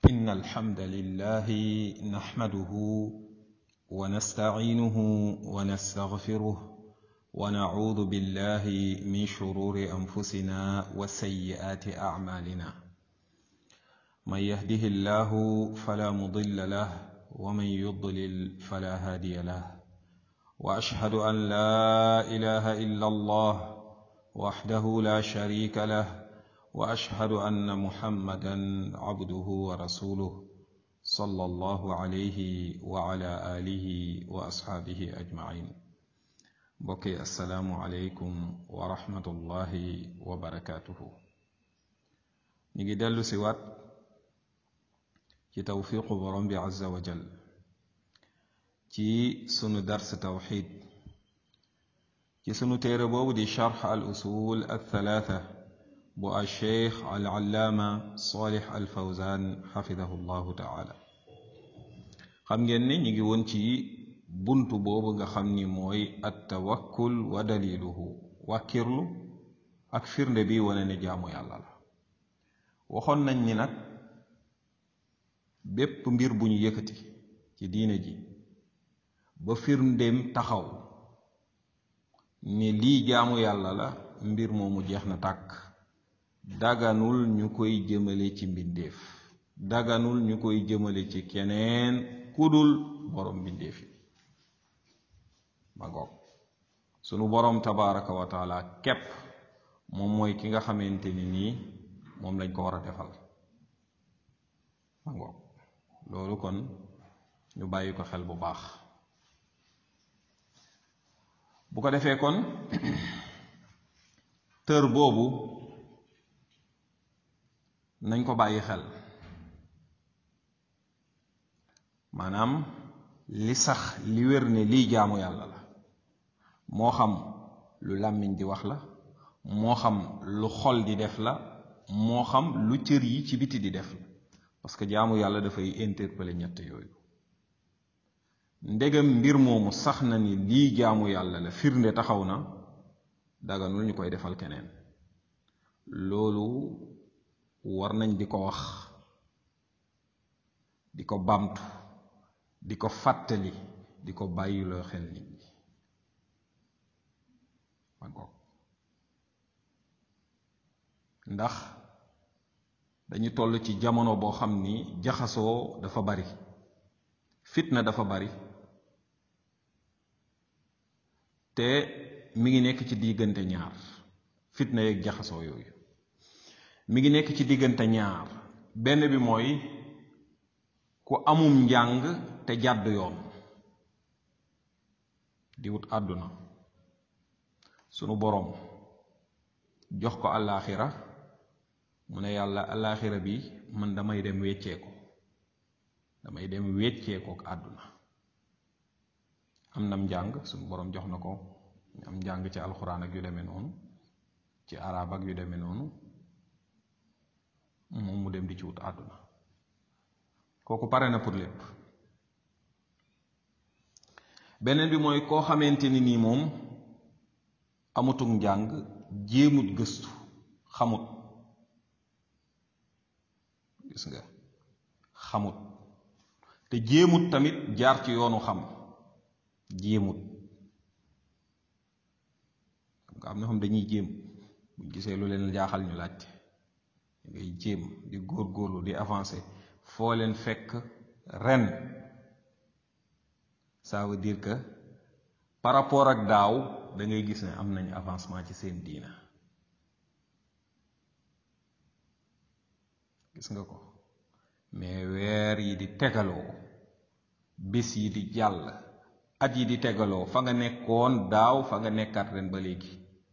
إن الحمد لله نحمده ونستعينه ونستغفره ونعوذ بالله من شرور أنفسنا وسيئات أعمالنا من يهده الله فلا مضل له ومن يضلل فلا هادي له وأشهد أن لا إله إلا الله وحده لا شريك له واشهد ان محمدا عبده ورسوله صلى الله عليه وعلى اله واصحابه اجمعين بقي السلام عليكم ورحمه الله وبركاته نيجي دلو سوات ci tawfiqu borom bi azza wa jal ci sunu dars tawxid ci sunu téere boobu di charx al usul al thalatha bu alcheikh alallaama salih alfawzan xafidahu llahu taala xam ngeen ne ñu ngi woon ci bunt boobu nga xam ni mooy attawakkul wa daliluhu wàkkirlu ak firnde bi wane ne jaamu yàlla la waxoon nañ ni nag bépp mbir bu ñu yëkkati ci diine ji ba firndeem taxaw ni lii jaamu yàlla la mbir moomu jeex na tàkk daganul ñu koy jëmale ci mbindeef daganul ñu koy jëmale ci keneen kudul borom mbindeef yi ma ngoog sunu borom tabaraka wa taala képp moom mooy ki nga xamante ni nii moom lañ ko war a defal ma ngoog loolu kon ñu bàyyi ko xel bu baax bu ko defee kon tër boobu nañ ko bàyyi xel maanaam li sax li wér ne lii jaamu yàlla la moo xam lu làmmiñ di wax la moo xam lu xol di def la moo xam lu cër yi ci biti di def la parce que jaamu yàlla dafay interpeller ñett yooyu ndegam mbir moomu sax na ni lii jaamu yàlla la firnde taxaw na daganul ñu koy defal keneen loolu war nañ di ko wax di ko bamtu di ko fàttali di ko bàyyiloo xel nit ñi man ko ndax dañu toll ci jamono boo xam ni jaxasoo dafa bari fitna dafa bari te mi ngi nekk ci diggante ñaar fitna yeeg jaxasoo yooyu mi ngi nekk ci diggante ñaar benn bi mooy ku amum njàng te jàdd yoon di wut àdduna sunu boroom jox ko àllaaxira mu ne yàlla àllaaxira bi man damay dem weccee ko damay dem weccee ko ak àdduna am nam njàng sunu boroom jox na ko am njàng ci alxuraan ak yu demee noonu ci arab ak yu demee noonu moom mu dem di ci wut àdduna kooku pare na pour lépp beneen bi mooy koo xamante ni nii moom amutuk njàng jéemut gëstu xamut gis nga xamut te jéemut tamit jaar ci yoonu xam jéemut nga am na xam dañuy jéem buñ gisee lu leen jaaxal ñu laajte ngay jéem di góorgóorlu di avancer foo leen fekk ren ça veut dire que par rapport ak daaw da ngay gis ne am nañ avancement ci seen diina gis nga ko mais weer yi di tegaloo bis yi di jàll at yi di tegaloo fa nga nekkoon daaw fa nga nekkaat ren ba léegi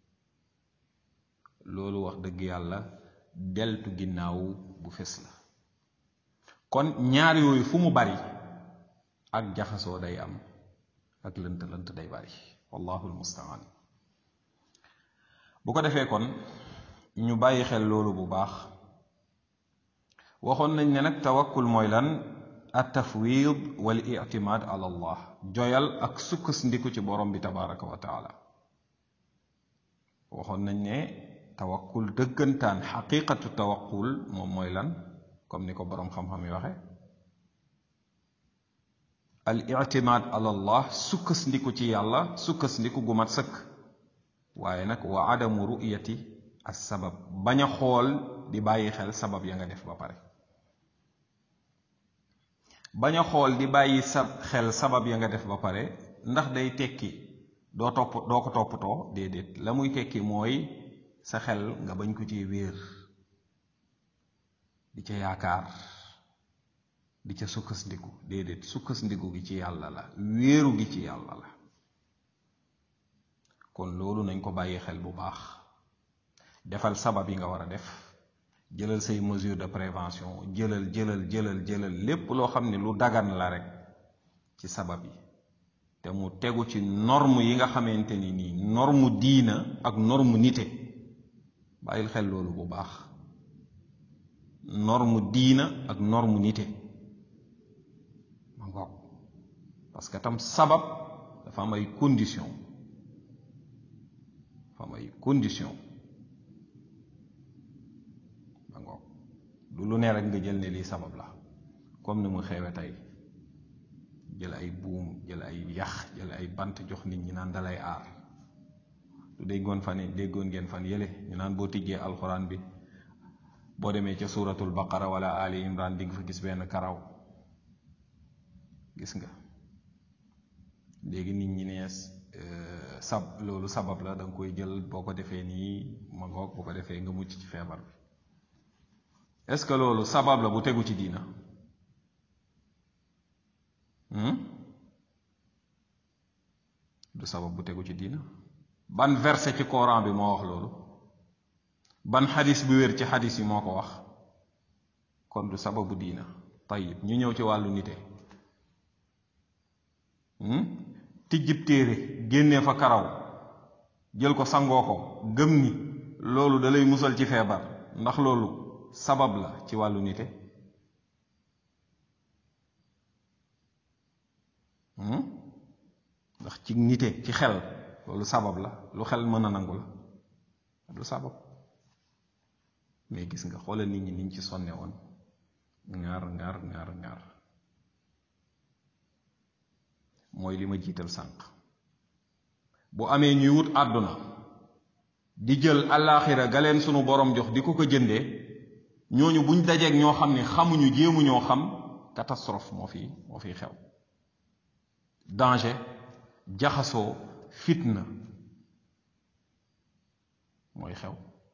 loolu wax dëgg yàlla deltu ginnaaw bu fes la kon ñaar yooyu fu mu bari ak jaxasoo day am ak lënt lënt day bari wallahu almustaan bu ko defee kon ñu bàyyi xel loolu bu baax waxoon nañ ne nag tawakkul mooy lan at tafwid wal ictimaad ala allah joyal ak sukkandiku ci borom bi tabaraka wa taala waxoon nañ ne tawakkul dëggantaan xaqiqatu tawakkul moom mooy lan comme ni ko boroom xam-xam yi waxe al ictimaad ala allah sukkandiku ci yàlla sukkandiku gu mat sëkk waaye nag wa adamu ru'yati as sabab bañ a xool di bàyyi xel sabab ya nga def ba pare bañ a xool di bàyyi sa xel sabab ya nga def ba pare ndax day tekki doo topp doo ko toppatoo déedéet la muy tekki mooy sa xel nga bañ ko ci wéer di ca yaakaar di ca sukkandiku déedéet sukkandiku gi ci yàlla la wéeru gi ci yàlla la kon loolu nañ ko bàyyi xel bu baax defal sabab yi nga war a def jëlal say mesure de prévention jëlal jëlal jëlal jëlal lépp loo xam ne lu dagan la rek ci sabab yi te mu tegu ci norme yi nga xamante ni nii norme diina ak norme nite bàyyil xel loolu bu baax norme diina ak norme nite ma ngoog parce que tam sabab dafa am ay condition dafa am ay condition ma ngoog du lu ne rek nga jël ne lii sabab la comme ni mu xewe tey jël ay buum jël ay yax jël ay bant jox nit ñi naan dalay aar du déggoon fan déggoon ngeen fan yële ñu naan boo tijjee alxuraan bi boo demee ca suuratul baqara wala ali imran di nga fa gis benn karaw gis nga léegi nit ñi ne sab loolu sabab la da nga koy jël boo ko defee nii ma ngoog boo ko defee nga mucc ci feebar bi est-ce que loolu sabab la bu tegu ci diina du sabab bu tegu ci diina ban verset ci Coran bi moo wax loolu ban xadis bu wér ci xadis yi moo ko wax kon du sababu diina tayib ñu ñëw ci wàllu nite tijjib téere génnee fa karaw jël ko sangoo ko gëm ni loolu da lay musal ci feebar ndax loolu sabab la ci wàllu nite ndax ci nite ci xel loolu sabab la lu xel mën a nangu la du sabab mais gis nga xoolal nit ñi niñ ci sonne woon ngaar ngaar ngaar ngaar mooy li ma jiital sànq bu amee ñuy wut àdduna di jël allaaxira ga leen sunu borom jox di ko ko jëndee ñooñu buñ dajeeg ñoo xam ne xamuñu jéemu ñoo xam catastrophe moo fi moo fiy xew danger jaxasoo fitna mooy xew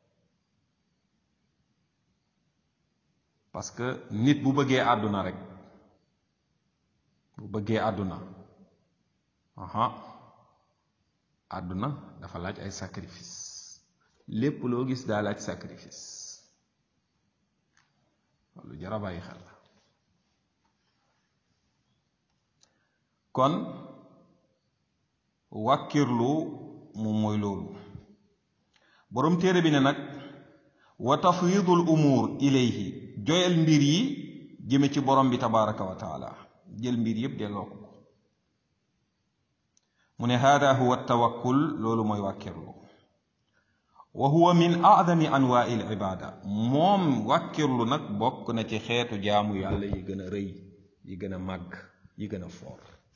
parce que nit bu bëggee àdduna rek bu bëggee àdduna aha àdduna dafa laaj ay sacrifice lépp loo gis daa laaj sacrifice lu jar a bàyyi xel la kon wàkkirlu moom mooy loolu boroom téere bi ne nag wa tafwidul umuur ilayhi joyal mbir yi jëme ci borom bi tabaraka wa taala jël mbir yépp delloo ko mu ne hada huwa tawakkul loolu mooy wàkkirlu wa huwa min aadami anwaai l ibada moom wàkkirlu nag bokk na ci xeetu jaamu yàlla yi gën a rëy yi gën a màgg yi gën a foor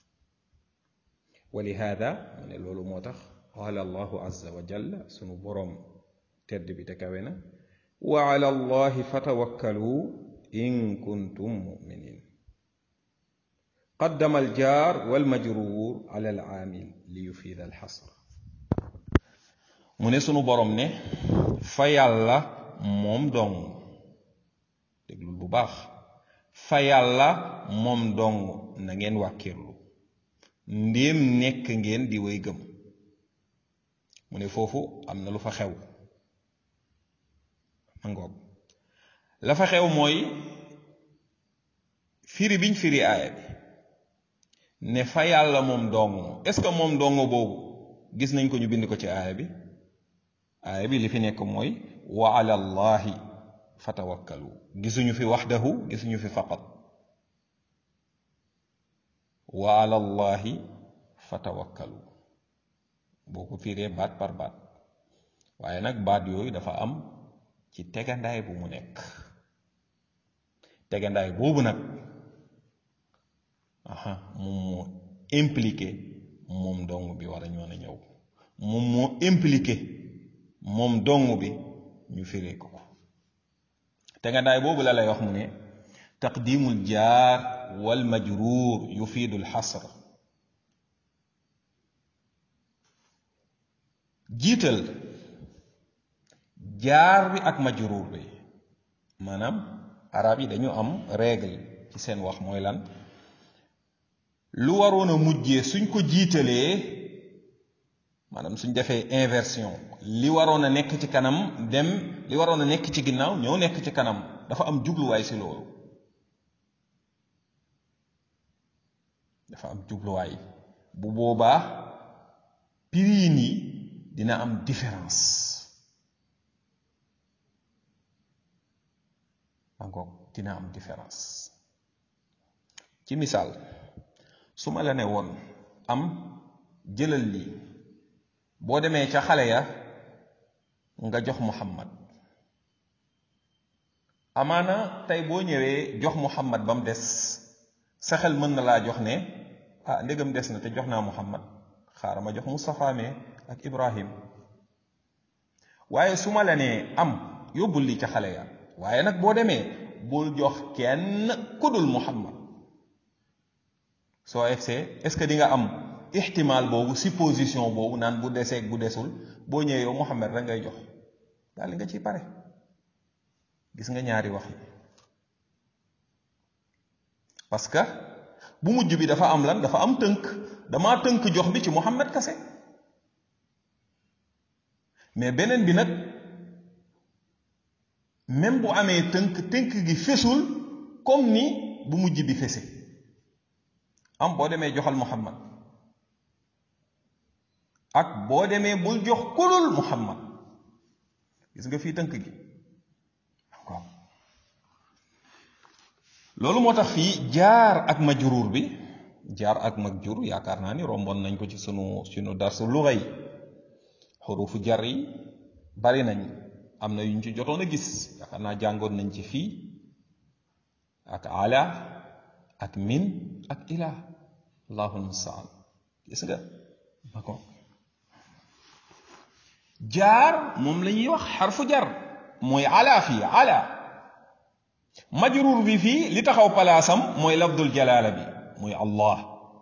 wa li hada mu ne loolu moo tax qaala allahu azza wa jalla sunu boroom tedd bi te kawe na wa ala allahi fatawakkalu in kuntum muminin qaddama aljaar walmajruur ala alaamil li yufiida alxasr mu ne sunu boroom ne fa yàlla moom dong déglul bu baax fa yàlla moom dong na ngeen wàkkirlu ndéem nekk ngeen di way gëm mu ne foofu am na lu fa xew ma ngoog la fa xew mooy firi biñ firi aaya bi ne fa yàlla moom dong est-ce que moom dong boobu gis nañ ko ñu bind ko ci aaya bi aaya bi li fi nekk mooy wa ala allahi fatawakkalu gisuñu fi waxdahu gisuñu fi faqat wa ala allahi fatawakkalu boo ko fiiree baat par baat waaye nag baat yooyu dafa am ci tegandaay bu mu nekk tegandaay boobu nag aha moom moo impliqué moom dong bi war a ñoon a ñëw moom moo impliqué moom dong bi ñu firee ko ko tegandaay boobu la lay wax mu ne taqdimul jaar wal majruur yufiidu lxasr jiital jaar bi ak majruur bi maanaam arab yi dañu am règle ci seen wax mooy lan lu waroon a mujjee suñ ko jiitalee maanaam suñ defee inversion li waroon a nekk ci kanam dem li waroon a nekk ci ginnaaw ñëw nekk ci kanam dafa am jubluwaay si loolu dafa am jubluwaay bu boobaa piriin yi dina am différence encore dina am différence ci misaal su ma la ne woon am jëlal lii boo demee ca xale ya nga jox muhammad amaana tey boo ñëwee jox muhammad ba mu des sa xel mën na laa jox ne ah ndégam des na te jox naa muhammad xaaral ma jox Moustapha me ak Ibrahim waaye su ma la nee am yóbbul lii ca xale ya waaye nag boo demee bul jox kenn kudul muhammad soo egsee est-ce que di nga am ixtimaal boobu supposition boobu naan bu deseeg bu desul boo ñëwee yow muhammad rek ngay jox daal li nga ciy pare gis nga ñaari wax yi parce que bu mujj bi dafa am lan dafa am tënk damaa tënk jox bi ci muhammad kase mais beneen bi nag même bu amee tënk tënk gi fesul comme ni bu mujj bi fese am boo demee joxal muhammad ak boo demee bul jox kulul muhammad gis nga fii tënk gi loolu moo tax fii jaar ak majruur bi jaar ak majruur yaakaar naa ni romboon nañ ko ci sunu sunu darsu luga yi xurufu jar yi bari nañ am na yuñ ci jotoon a gis yaakaar naa jàngoon nañ ci fii ak ala ak min ak ila allahu mustaan gis nga d'accord jaar moom la ñuy wax xarfu jar mooy ala fii ala majruur bi fii li taxaw palaasam mooy lafdul jalaala bi muy allah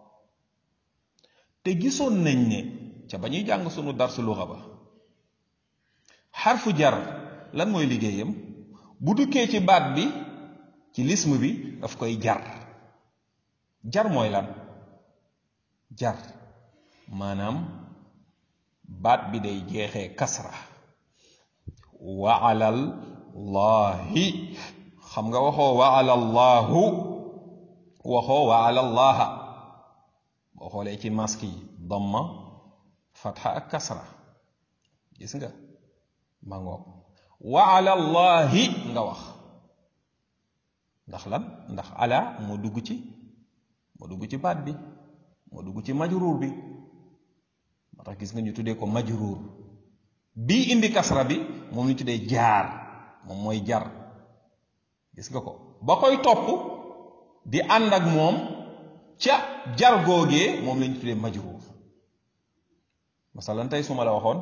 te gisoon nañ ne ca ba ñuy jàng sunu darsu luxa ba xarfu jar lan mooy liggéeyam bu dukkee ci baat bi ci lism bi daf koy jar jar mooy lan jar maanaam baat bi day jeexee kasra wa alal laahi xam nga waxoo wa alallaahu waxoo wa alallaha boo xoolee ci maski yi damma fatxa ak kasra gis nga ma ngoog wa alallahi nga wax ndax lan ndax ala moo dugg ci moo dugg ci baat bi moo dugg ci majruur bi moo tax gis nga ñu tuddee ko majruur bii indi kasra bi moom ñu tuddee jaar moom mooy jar gis nga ko ba koy topp di ànd ak moom ca jar googee moom lañu tuddee majruur masalan tey su ma la waxoon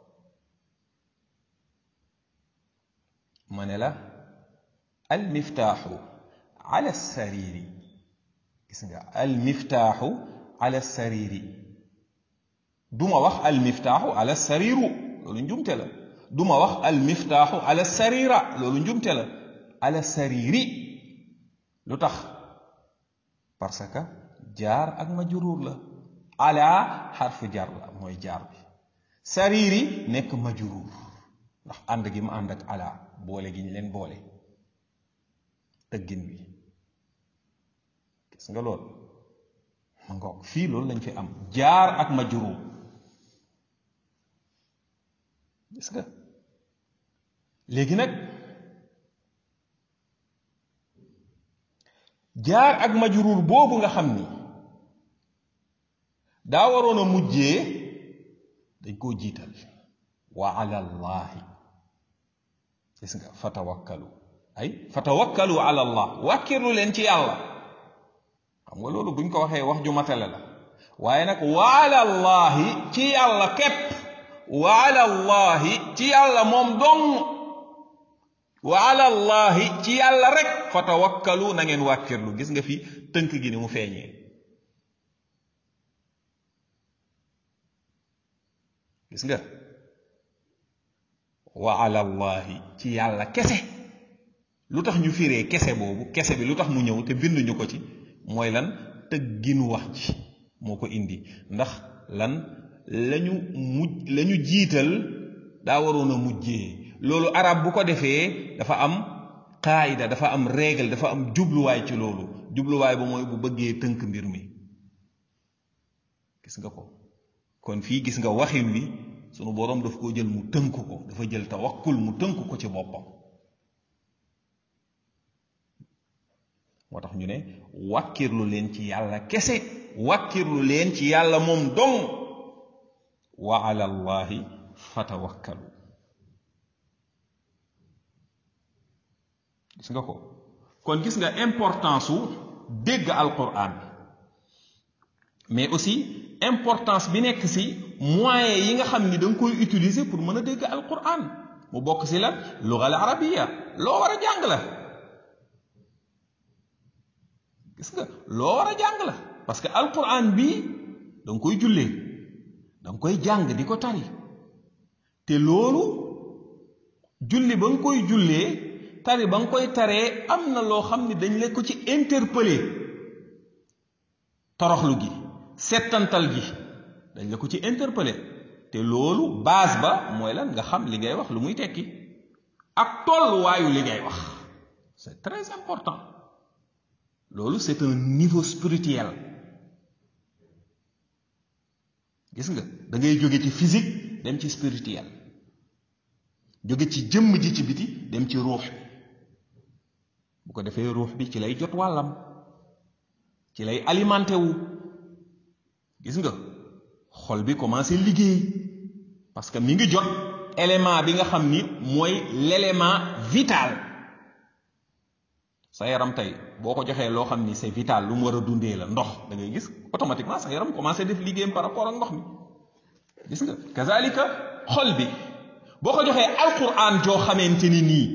ma ne la al miftaaxu ala sariri gis nga al miftaaxu ala sariri duma wax al miftaaxu ala sariru loolu njumte la duma wax al miftaaxu ala sarira loolu njumte la ala sariri lu tax parce que jaar ak majruur la ala xarfu jar la mooy jaar bi sariri nekk majruur ndax ànd gi mu ànd ak ala boole gi ñu leen boole tëggin bi gis nga lool ma ngoog fii loolu lañ fi am jaar ak majruur gis nga léegi nag jaar ak majruur boobu nga xam ni daa waroon a mujjee dañ koo jiital wa ala llahi gis nga fatawakkalu ay fa tawakkalu ala allah wàkkirlu leen ci yàlla xam nga loolu buñ ko waxee wax ju matale la waaye nag wa ala allahi ci yàlla képp wa ala allahi ci yàlla moom dong wa ala allahi ci yàlla rek fa tawakkalu na ngeen wàkkirlu gis nga fi tënk gi ni mu feeñee gis nga wa ala allahi ci yàlla kese lu tax ñu firee kese boobu kese bi lu tax mu ñëw te binduñu ko ci mooy lan tëgginu wax ji moo ko indi ndax lan lañu mujj lañu jiital daa waroon a mujjee loolu arab bu ko defee dafa am qaayida dafa am règle dafa am jubluwaay ci loolu jubluwaay ba mooy bu bëggee tënk mbir mi gis nga ko kon fii gis nga waxin wi sunu boroom daf koo jël mu tënk ko dafa jël tawakkul mu tënk ko ci boppam moo tax ñu ne wàkkirlu leen ci yàlla kese wàkkirlu leen ci yàlla moom dong wa ala allahi fatawakkalu gis nga ko kon gis nga importance su dégg alquran mais aussi importance bi nekk si moyens yi nga xam ni da nga koy utiliser pour mën a dégg alquran mu bokk si la lugal arabiya loo war a jàng la gis nga loo war a jàng la parce que alquran bii da nga koy jullee da nga koy jàng di ko tari te loolu julli ba nga koy jullee tari ba nga koy taree am na loo xam ne dañ la ko ci interpeller toroxlu gi settantal gi dañ la ko ci interpeller te loolu base ba mooy lan nga xam li ngay wax lu muy tekki ak tolluwaayu li ngay wax c'est très important loolu c'est un niveau spirituel gis nga da ngay jóge ci physique dem ci spirituel jóge ci jëmm ji ci biti dem ci ruux bu ko defee ruux bi ci lay jot wàllam ci lay alimenté wu gis nga xol bi commencé liggéey parce que mi ngi jot élément bi nga xam ni mooy l'élément vital sa yaram tey boo ko joxee loo xam ni c'est vital lu mu war a dundee la ndox da ngay gis automatiquement sa yaram commencé def liggéeyam par rapport ak ndox mi gis nga kazalika xol bi boo ko joxee alquran joo xamante ni nii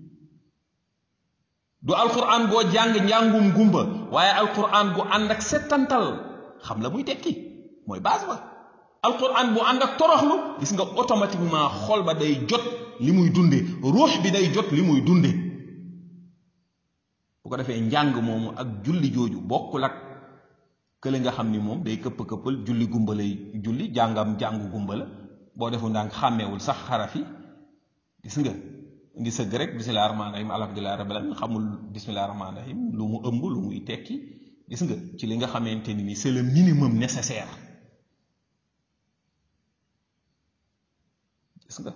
du alquran boo jàng njàngum gumba waaye alquran bu ànd ak settantal xam la muy tekki mooy base ba alquran bu ànd ak toroxlu gis nga automatiquement xol ba day jot li muy dunde ruux bi day jot li muy dunde bu ko defee njàng moomu ak julli jooju bokkul ak kële nga xam ni moom day këpp këppal julli gumba lay julli jàngam jàngu gumba la boo defu ndànk xàmmeewul sax xarafi gis nga ngi sëgg rek bisimilah rahmaani rahim alhamdulilah rabbil alamin xamul bisimilah rahmaani rahim lu mu ëmb lu muy tekki gis nga ci li nga xamante ni c'est le minimum nécessaire gis nga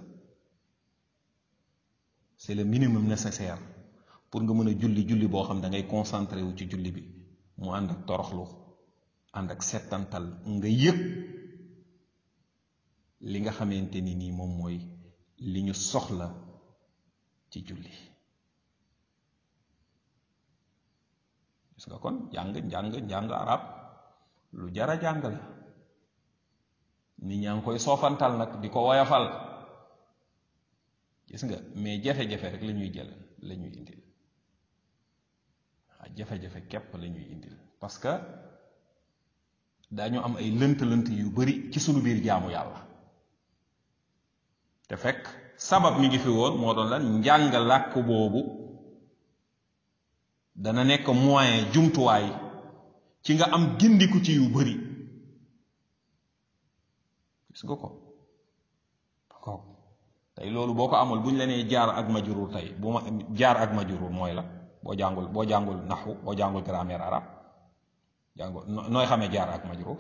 c'est le minimum nécessaire pour nga mën a julli julli boo xam da ngay concentré wu ci julli bi mu ànd ak toroxlu ànd ak settantal nga yëg li nga xamante ni nii moom mooy li ñu soxla ci julli gis nga kon jàng njàng njàng arab lu jara jàng la nit ñaa ngi koy soofantal nag di ko woyafal gis nga mais jafe-jafe rek la ñuy jël la ñuy indil waaw jafe-jafe képp la ñuy indil parce que dañu am ay lënt-lënt yu bari ci sunu biir jaamu yàlla te fekk sabab mi ngi fi woon moo doon lan njàng làkk boobu dana nekk moyen jumtuwaay ci nga am gindiku ci yu bari gis nga ko ko tey loolu boo ko amul bu ñu la nee jaar ak majurur tey bu ma jaar ak majurur mooy la boo jàngul boo jàngul naxwu boo jàngul grammaire arabe jàngul nooy xamee jaar ak majurur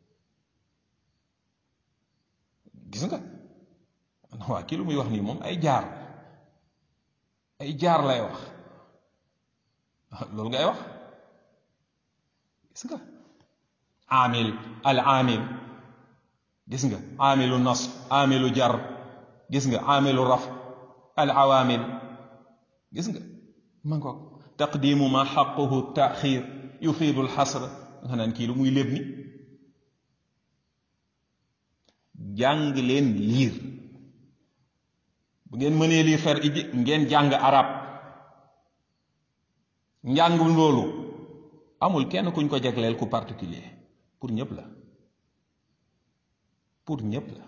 gis nga waa kii lu muy wax nii moom ay jaar ay jaar lay wax loolu ngay wax gis nga amil al amil gis nga amilu nas amilu jar gis nga amilu raf al awamil gis nga ma ko taqdimu ma xaquhu taaxir yufiidu alxasr nga naan kii lu muy léb ni jàng leen liir bu ngeen mënee lii fer iji ngeen jàng arab njàng loolu amul kenn kuñ ko jagleel ku particulier pour ñëpp la pour ñëpp la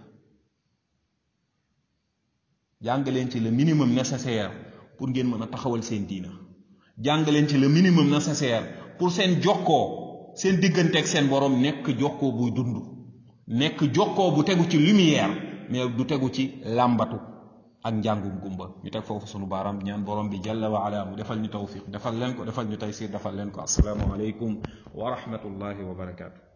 jàng leen ci le minimum nécessaire pour ngeen mën a taxawal seen diina jàng leen ci le minimum nécessaire pour seen jokkoo seen digganteeg seen borom nekk jokkoo buy dund nekk jokkoo bu tegu ci lumière mais du tegu ci làmbatu ak njàngum gumba ñu teg foofu sunu baaraam ñaan borom bi jalla wa ala mu defal ñu tawfiq defal leen ko defal ñu taysir defal leen ko assalaamu aleykum wa rahmatullahi wa barakaatu